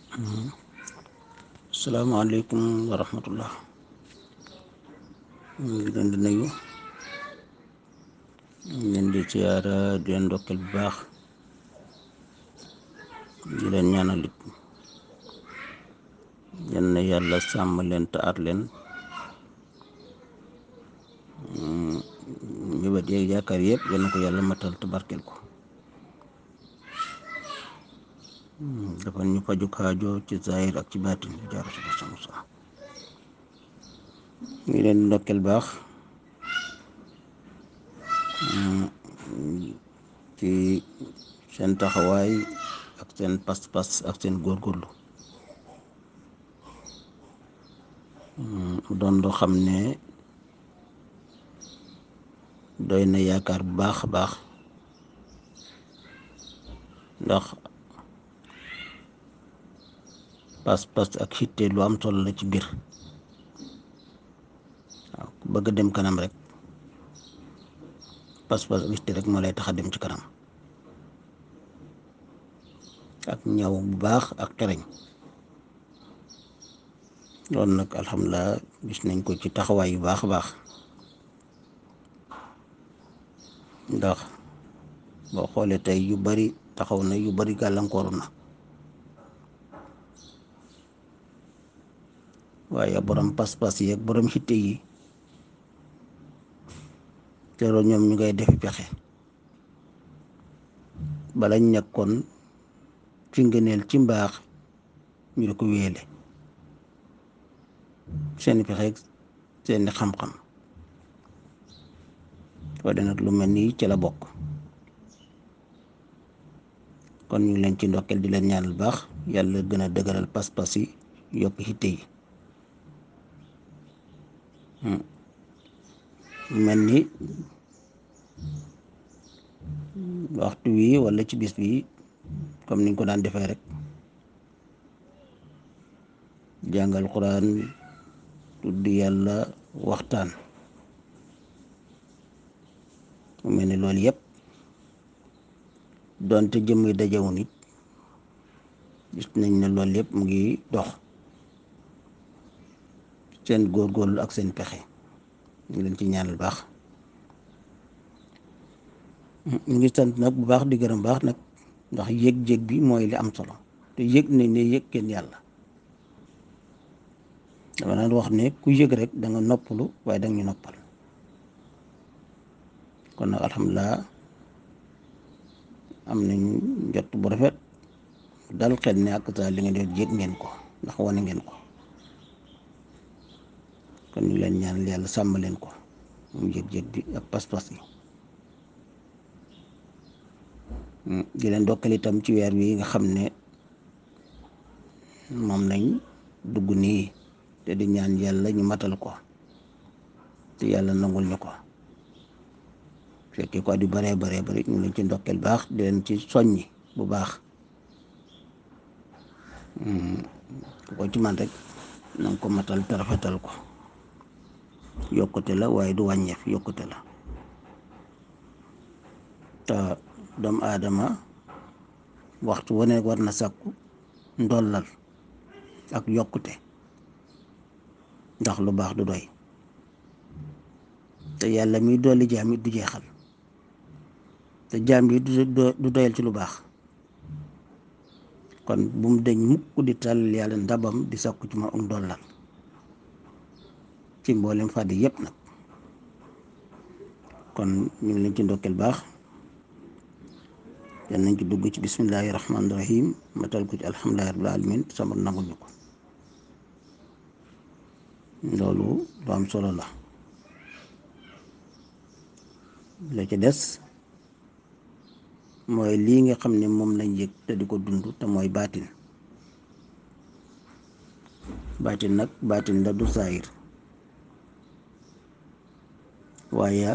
salaamaaleykum wa rahmatullah ñu ngi leen di nuyu ñu ngi leen di siyaara di leen ndokkeel bu baax di leen ñaanal it yal na yàlla sàmm leen te aar leen mébét yeeg yaakaar yëpp yal na ko yàlla matal te barkeel ko dafa ñu faju kaajo ci zahir ak ci baatin bi jaaru si sama sa ñu ngi leen di ndokkeel baax ci seen taxawaay ak seen pas-pas ak seen góorgóorlu mu doon loo xam ne doy na yaakaar bu baax a baax ndax pas-pas ak xitte lu am solo la ci biir waaw ku bëgg a dem kanam rek pas-pas ak xitte rek moo lay tax a dem ci kanam ak ñaw bu baax ak xereñ loolu nag alhamdulilah gis nañ ko ci taxawaay yu baax a baax ndax boo xoolee tey yu bari taxaw na yu bari gàllankooru na waaye borom pas-pas yi ak borom xitte yi teeroo ñoom ñu ngay defi pexe balañ nekkoon ci ngëneel ci mbaax ñu di ko wéele seeni pexe seeni xam-xam waaye nag lu mel nii ci la bokk kon ñu ngi leen ci ndokkeel di leen ñaanal baax yàlla gën a dëgëral pas-pas yi yokk xitte yi mel ni waxtu wi walla ci bis bi comme niñ ko daan defee rek jàngal quran tudd yàlla waxtaan mu mel ni loolu yëpp doonte jëm yi dajewu nit gis nañ ne loolu yëpp mu ngi dox seen góorgóorlu ak seen pexe ñu leen ci ñaanal baax ñu ngi sant nag bu baax di gërëm baax nag ndax yëg-yëg bi mooy li am solo te yëg nañ ne yëg kenn yàlla dama naan wax ne ku yëg rek da nga noppalu waaye danga ñu noppal kon nag alhamdulilah am nañ njot bu rafet dal xel ne ak sa li nga def yëg ngeen ko ndax wane ngeen ko kon ñu leen ñaanal yàlla sàmm leen ko mu yëg-yëg bi ak pas-pas yi di leen dokkal itam ci weer wi nga xam ne moom lañ dugg nii te di ñaan yàlla ñu matal ko te yàlla nangul ñu ko fekkee ko at yu baree baree bari ñu leen ci ndokkeel baax di leen ci soññi bu baax ku ko ci man rek na nga ko matal te rafetal ko yokkute la waaye du wàññeef yokkute la te doomu aadama waxtu wane war na sàkku ndollal ak yokkute ndax lu baax du doy te yàlla miy dolli jaam it du jeexal te jaam yi du doyal ci lu baax kon bu mu deñ mukk di tàll yàlla ndabam di sàkku ci ma ak ndollal ci mboolem fàddi yëpp nag kon ñu ngi leen ci ndokkeel baax yal nañ ci dugg ci bismillahi rahmaani rahim matal ko ci alhamdulillahi rabbil alamin sama nangul ñu ko loolu lu am solo la la ci des mooy lii nga xam ne moom lañ yëg te di ko dund te mooy baatin baatin nag baatin la du saayir waaye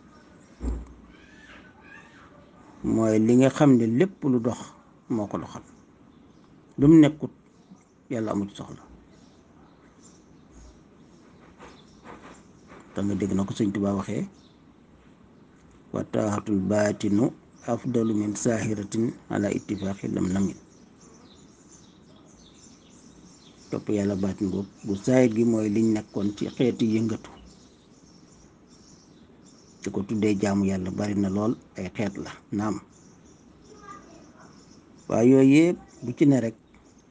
mooy li nga xam ne lépp lu dox moo ko doxal lu mu nekkut yàlla amul soxla te nga dégg na ko sëñ Tuubaa waxee wa taaxatul baatinu afdalu min saahiratin ala ittifaqi lam namin topp yàlla baatin boobu bu saayit gi mooy liñ nekkoon ci xeeti yëngatu di ko tuddee jaamu yàlla bari na lool ay xeet la naam waaye yooyu yëpp bu ci ne rek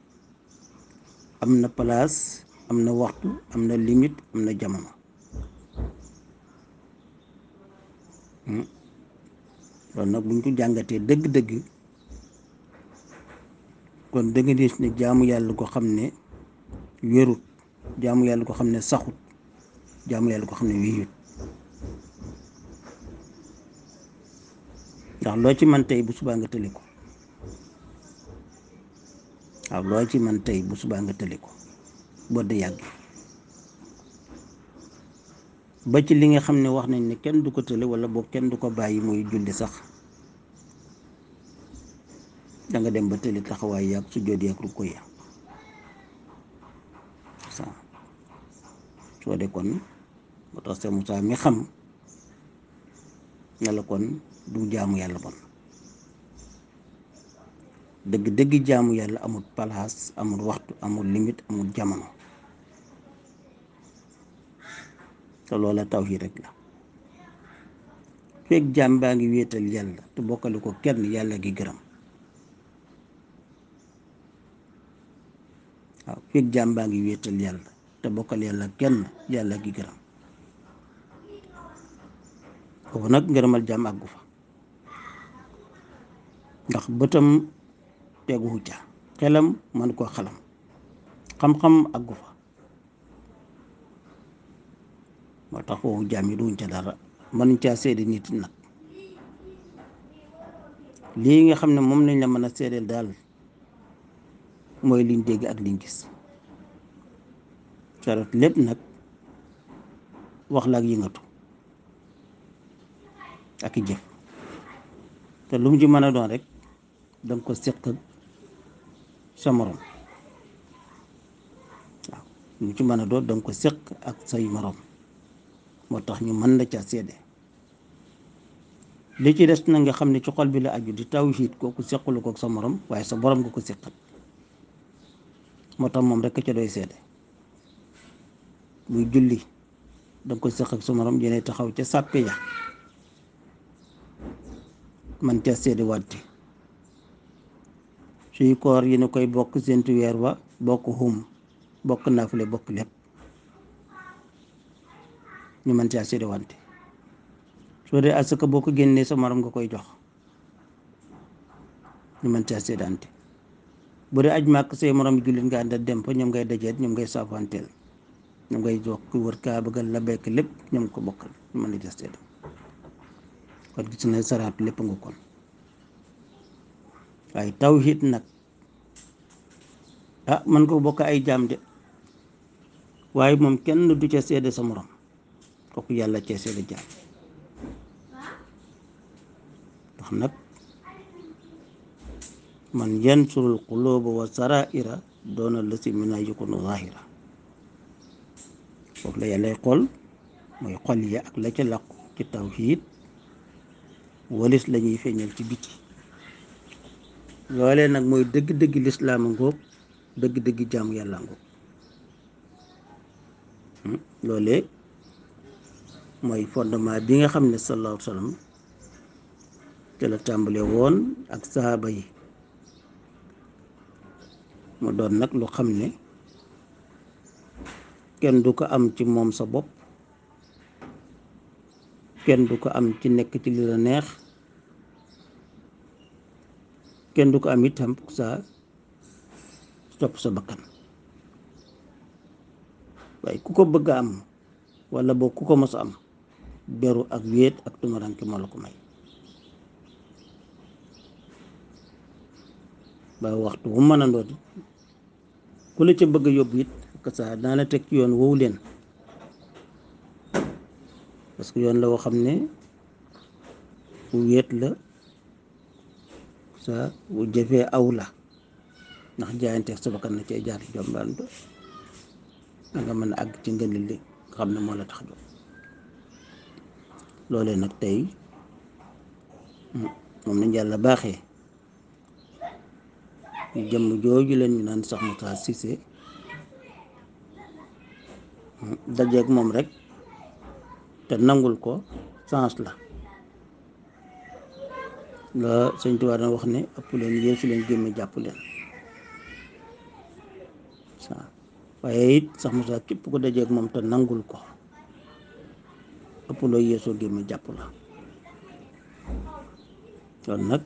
am na place am na waxtu am na limite am na jamono loolu nag buñ ko jàngatee dëgg-dëgg kon dëgg gis ne jaamu yàlla ko xam ne wérut jaamu yàlla ko xam ne saxut jaamu yàlla ko xam ne wéyut ndax loo ci man tey bu subaa nga tëli ko waaw loo ci man tey bu subaa nga tëli ko boo de yàgg ba ci li nga xam ne wax nañ ne kenn du ko tële wala boog kenn du ko bàyyi muy julli sax danga dem ba tëli taxawaay yàgg su jóot yàgg ru ko ya sa soo de kon moo tax Seex Musaa mi xam ne la kon du jaamu yàlla bon dëgg dëgg jaamu yàlla amul palaas amul waxtu amul limite amul jamono te loola tawhiid rek la fekk jaam baa ngi wéetal yàlla te bokkale ko kenn yàlla gi gërëm waaw fekk jaam baa ngi wéetal yàlla te bokkal yàlla kenn yàlla gi gërëm foofu nag ngërëmal jaam àggu fa ndax bëtam teguwu ca xelam man koo xalam xam-xam àggu fa moo tax foofu jaam yi duñ ca dara mënuñ caa seede nit nag lii nga xam ne moom lañ la mën a seedeel daal mooy liñ dégg ak liñ gis sarat lépp nag wax la ak yëngatu ak i jëf te lu mu ci mën a doon rek danga ko seq ak sa morom waaw lu mu ci mën a doon danga ko seq ak say morom moo tax ñu mën la ca seede li ci des na nga xam ne ci xol bi la aju di tawhiid kooku sequlu ko ak sa morom waaye sa borom nga ko seqal moo tax moom rek ca doy seede muy julli danga ko seq ak sa morom yéene taxaw ca sàppe ya man ca seede wante suy koor yi ne koy bokk séntu weer wa bokk xum bokk naafule bokk lépp ñu mën caa seede wante soo dee asaka boo ko génnee sa morom nga koy jox ñu mën caa seedante bu dee aj màkk say morom jullit nga àndal dem fa ñoom ngay dajeet ñoom ngay saafanteel ñoom ngay jox ku wër kaa bëggal la bekk lépp ñoom ko bokkal ñu mën la ca seede kon gis na saraat lépp nga kon waaye tawhid nag ah man ko bokk ay jaam de waaye moom kenn du ca seede sa morom kooku yàlla cee seede jaam ndax nag man yansurul quluba wa saraira doona la si mina yukunu zahira foofu la yàllay xool mooy xol ya ak la ca làqu ci tawhid walis la ñuy feeñal ci biti loolee nag mooy dëgg-dëgg lislaama ngoog dëgg-dëgg jaamu yàlla ngoog loolee mooy fondement bi nga xam ne sallallahu alayhi wa sallam te la tàmbale woon ak saaba yi mu doon nag lu xam ne kenn du ko am ci moom sa bopp kenn du ko am ci nekk ci li la neex kenn du ko am itam sa topp sa bakkan waaye ku ko bëgg a am wala boo ku ko mos a am beru ak wéet ak tumaranke moo la ko may ba waxtu wu mën a ndooti ku la ca bëgg a yóbbu it que ça daana teg ci yoon woowu leen parce que yoon la woo xam ne wu wéet la sa wu jëfee aw la ndax jaayanteeg sa bakkan na cee jaar jombaan ba da nga mën a àgg ci ngëneel li nga xam ne moo la tax jóg loolee nag tey moom nañ yàlla baaxee jëmm jooju leen ñu naan sax Moussa Cissé dajeeg moom rek te nangul ko sens la la sëñ Tuubaa dana wax ne ëpp leen yéesu leen gémme jàpp leen waaw waaye it sax Moussa képp ko dajeeg moom te nangul ko ëpp loo yéesoo gémme jàpp la kon nag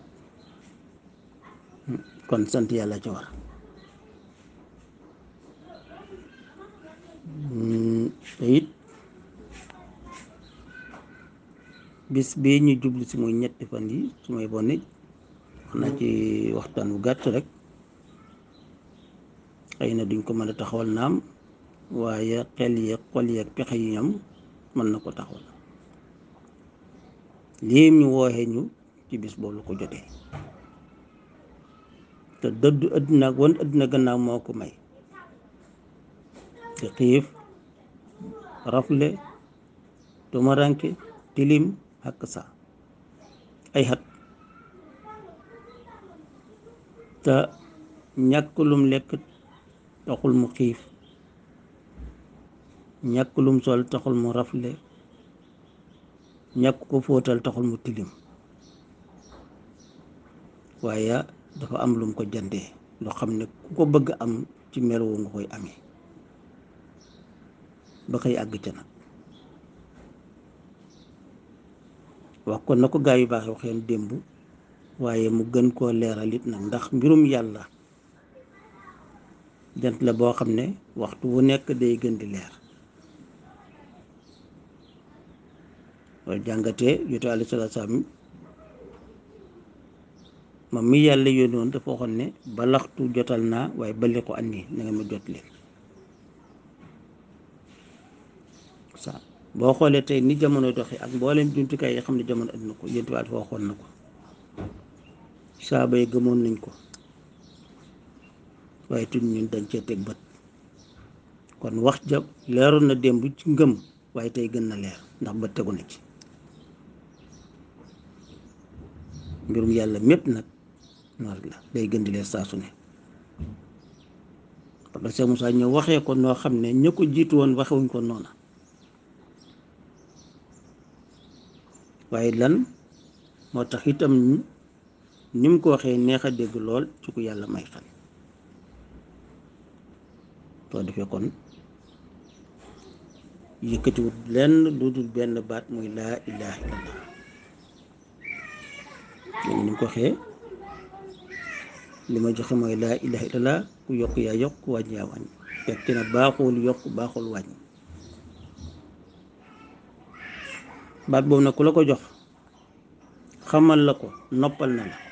kon sant yàlla ci war te it bis bii ñu jublu si muy ñetti fan yi su may bon nit wax naa ci waxtaan bu gàtt rek xëy na duñ ko mën a taxawal naam waaye xel yeeg xol yeeg pexe yi ñoom mën na ko taxawal lii ñu wooxee ñu ci bis boobu la ko jotee te dëddu àddina ak wan àddina gannaaw moo ko may te xiif rafle tumaranke tilim ak sa ay xat te ñàkk lum lekk taxul mu xiif ñàkk lum sol taxul mu rafle ñàkk ko fóotal taxul mu tilim waaye dafa am lum ko jandee loo xam ne ku ko bëgg am ci meloo nga koy amee ba xëy àgg ca nag wax kon na ko gaa yu baax waxeen démb waaye mu gën koo leeral it nag ndax mbirum yàlla jant la boo xam ne waxtu wu nekk day gën di leer loolu jàngatee yotu alayhi salaatu salaam moom mi yàlla yónnoon dafa waxoon ne balaxtu jotal naa waaye bali ko andi na nga ma jot leen sa boo xoolee tey ni jamono doxee ak mboolem jumtukaay yi xam ne jamono andi na ko yéen dafa waxoon na ko saaba yi gëmoon nañ ko waaye tuñ ñun dañ cee teg bët kon wax ja leeroon na démb ci ngëm waaye tey gën na leer ndax bët tegu na ci mbirum yàlla mépp nag noor la day gën di leer saa su ne parce que Cheikh Moussa ñëw waxee ko noo xam ne ña ko jiitu woon waxewuñ ko noona waaye lan moo tax itam ni mu ko waxee neex a dégg lool ci ku yàlla may xel soo defee kon yëkkatiwut lenn lu dul benn baat muy laa ilaha illallah léegi ni mu ko waxee li ma joxe mooy laa ilaha illallah ku yokk yaa yokk ku wàññi yaa wàññi fekk na baaxul yokk baaxul wàññi baat boobu nag ku la ko jox xamal la ko noppal na la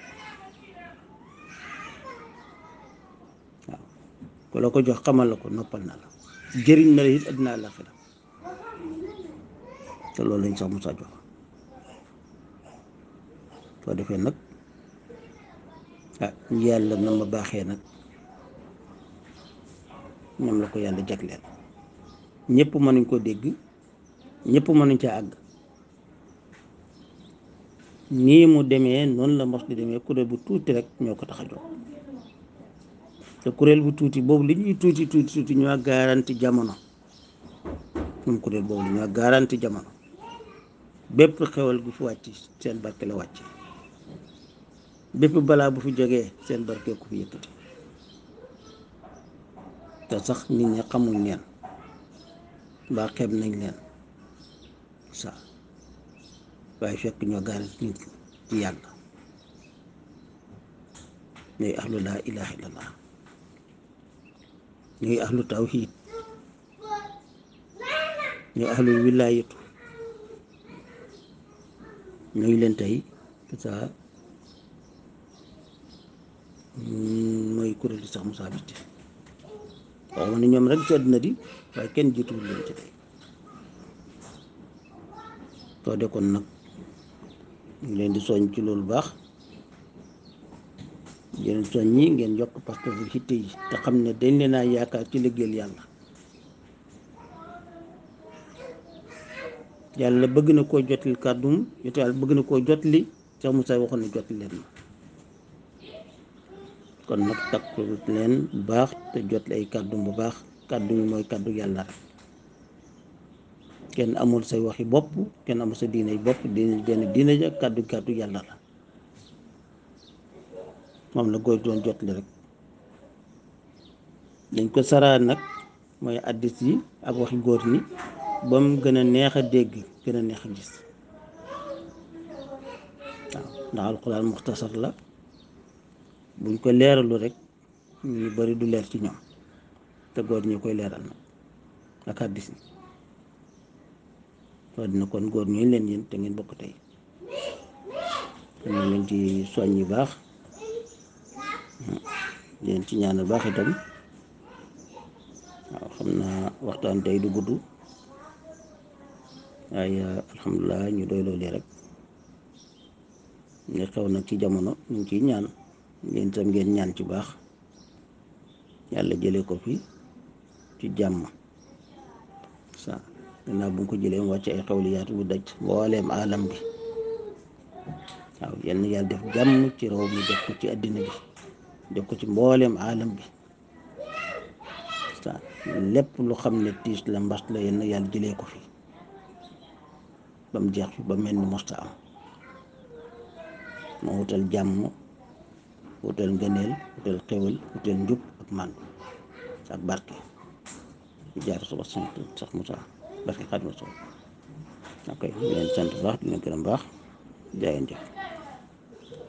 waaw ku la ko jox xamal la ko noppal na la jëriñ na la it àddina àllaaxira te loolu lañ sax Moussa jox soo defee nag ah yàlla na ma baaxee nag ñoom la ko yàlla jagleel ñëpp mënuñ ko dégg ñëpp mënuñ ca àgg nii mu demee noonu la mos di demee kuréel bu tuuti rek ñoo ko tax a jóg te kuréel bu tuuti boobu li ñuy tuuti tuuti tuuti ñoo garanti jamono moom kuréel boobu ñoo garanti jamono bépp xewal gu fi wàcc seen barke la wàcc bépp balaa bu fi jógee seen barke ku fi yëkkati te sax nit ñi xamuñ leen mbaa xeeb nañ leen sa waaye fekk ñoo garanti nit ci yàlla ñooy ahlu laa ilaha illallah ñooy ahlu tawhid ñooy ahlu wilaayatu ñooy leen tey ça mooy kuréel sax Moussa Biti waaw ma ne ñoom rek ci àddina di waaye kenn jiituwul leen ci tey soo de kon nag ñu leen di soñ ci loolu baax yéen soñ ñi ngeen yokk parce que bu xitte yi te xam ne dañ leen a yaakaar ci liggéeyal yàlla yàlla bëgg na koo jotli kàddum yote yàlla bëgg na koo jotli Cheikh Moussa waxoon ne jotli leen ma kon nag takku leen bu baax te jotli ay kàddum bu baax kàddu yi mooy kàddu yàlla rek kenn amul say waxi bopp kenn amul sa diine bopp diine benn diine ja kàddu kàddu yàlla la moom la góor doon jot li rek dañ ko saraa nag mooy addis yi ak waxi góor ñi ba mu gën a neex a dégg gën a neex a gis waaw ndax alxuraan muxtasar la buñ ko leeralu rek ñu bari du leer ci ñoom te góor ñi koy leeral nag ak addis yi wax dina kon góor ñooñu leen yéen te ngeen bokk tey ñu leen ci soññ yu baax leen ci ñaanal baax itam waaw xam naa waxtaan tey du gudd waaye alhamdulilah ñu doy loolu rek nga xew nag ci jamono ñu ngi ciy ñaan leen tam ngeen ñaan ci baax yàlla jëlee ko fi ci jàmm sa gannaaw bu nga ko jëlee mu wàcc ay xewliyaat bu daj mbooleem alam bi waaw yenn yàlla def jàmm ci réew mi def ko ci àddina bi def ko ci mbooleem alam bi sa lépp lu xam ne tiis la mbas la yenn yàlla jëlee ko fi ba mu jeex fi ba mel ni mosta am moo wutal jàmm wutal ngëneel wutal xewal wutal njub ak màndu ak barke di jaar suba sant sax Moussa barke Xaadimu Rasuul ok di leen sant baax di leen gërëm baax jaayeen jëf